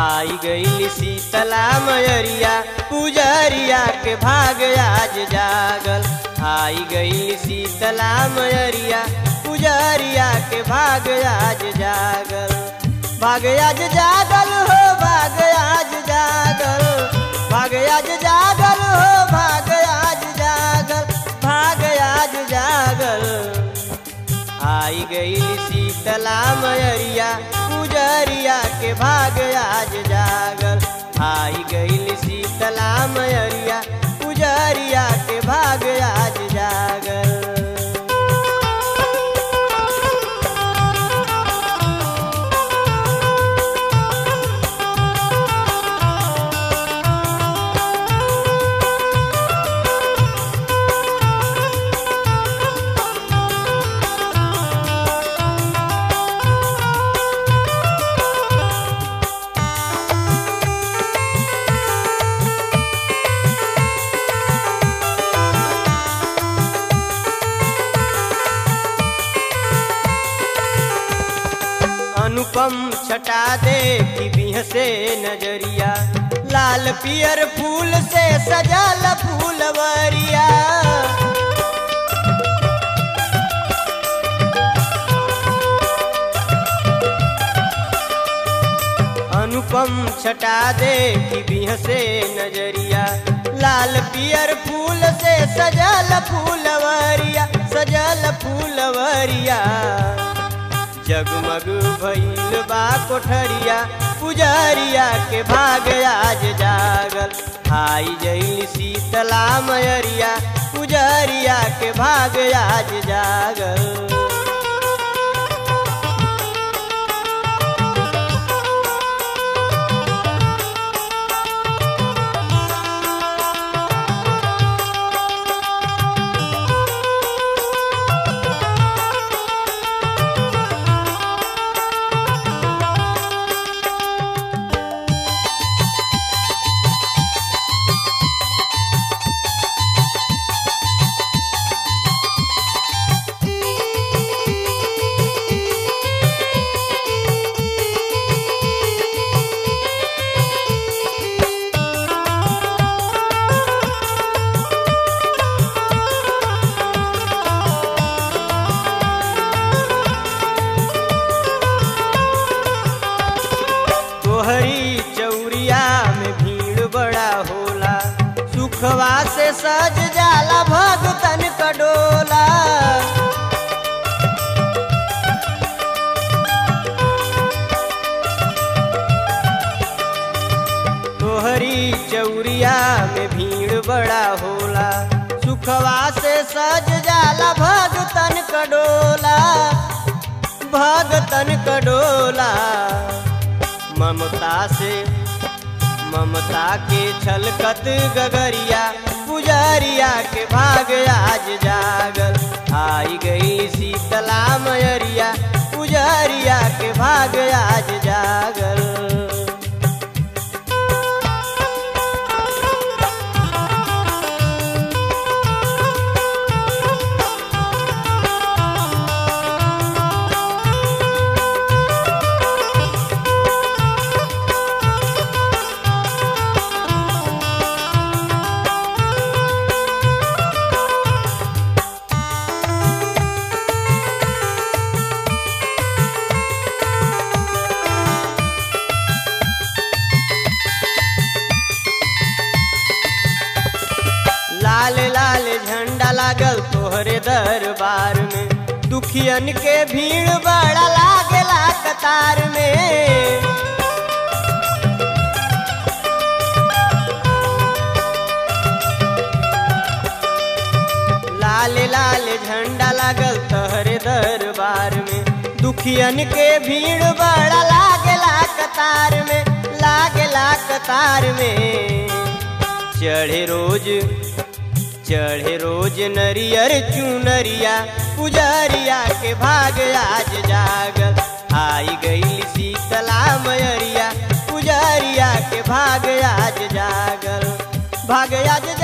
आई गई शीतला मयरिया पुजरिया के भाग आज जागल आई गई शीतला मयरिया पुजरिया के भाग आज जागल भाग आज जागल हो भाग आज जागल भाग आज जागल हो भाग आज जागल भाग आज जागल आई गई शीतला मयरिया पुजरिया के भाग आज जागल आई गई शीतला मयरिया पुजरिया के भाग आज जागल अनुपम छटा दे कि बिह से नजरिया लाल पियर फूल से सजल फूलवरिया अनुपम छटा दे कि बिह से नजरिया लाल पियर फूल से सजल फूलवरिया सजल फूलवरिया जगमग भइल बा कोठरिया पुजरिया के भाग आज जागल आई जइल शीतला मयरिया पुजरिया के भाग आज जागल तोहरी चौरिया में भीड़ बड़ा होला सुखवा से सज जाला भगतन कडोला तोहरी चौरिया में भीड़ बड़ा होला सुखवा से सज जाला भगतन कडोला भगतन कडोला ममता से ममता के छलकत गगरिया पुजरिया के भाग आज जागल आई गई शीतला मयरिया पुजरिया के भाग आज जागल लाल लाल झंडा लागल तोहरे दरबार में दुखियन के भीड़ बड़ा लागेला कतार में लाल लाल झंडा लागल तोहरे दरबार में दुखियन के भीड़ बड़ा लागेला कतार में लागेला कतार में चढ़े रोज चढ़े रोज नरियर चुनरिया पुजरिया के भाग आज जागल आई गई शीतला मयरिया पुजरिया के भाग आज जागल भाग आज